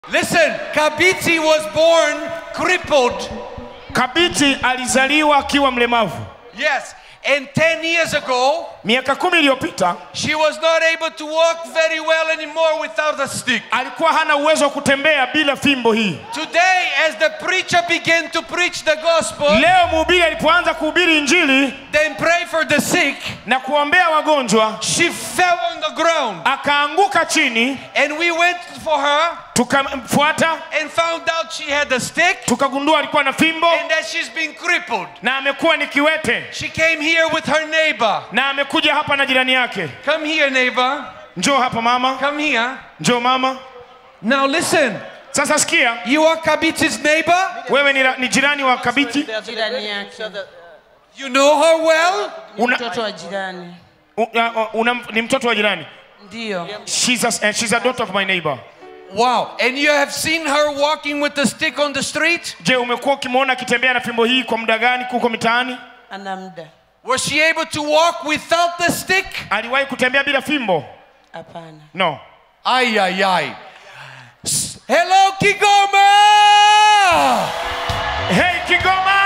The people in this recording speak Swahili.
Listen, Kabiti was born crippled. Kabiti alizaliwa akiwa mlemavu. Yes. And 10 years ago, Miaka kumi iliyopita she was not able to walk very well anymore without a stick. alikuwa hana uwezo wa kutembea bila fimbo hii. Today, as the preacher began to preach the gospel, Leo mhubiri alipoanza kuhubiri Injili then pray for the sick, na kuombea wagonjwa, she fell on the ground. akaanguka chini, And we went for her tukamfuata, and found out she had a stick tukagundua alikuwa na fimbo and that she's been crippled. na amekuwa ni kiwete, She came here with her neighbor. na amekuja hapa na jirani yake. Come here, neighbor. Njoo hapa mama, Come here. njoo mama. Now listen. Sasa sikia, You are Kabiti's neighbor? wewe ni, ra- ni jirani wa Kabiti, jirani yake You know her well? una, mtoto wa jirani una, una, ni mtoto wa jirani. ndio She's a, eh, she's a daughter of my neighbor. Wow. And you have seen her walking with a stick on the street? Je, umekuwa ukimwona akitembea na fimbo hii kwa muda gani huko mitaani? ana muda Was she able to walk without the stick? Aliwahi kutembea bila fimbo? hapana No. Ay, ay, ay. S- Hello, Kigoma! Hey Kigoma!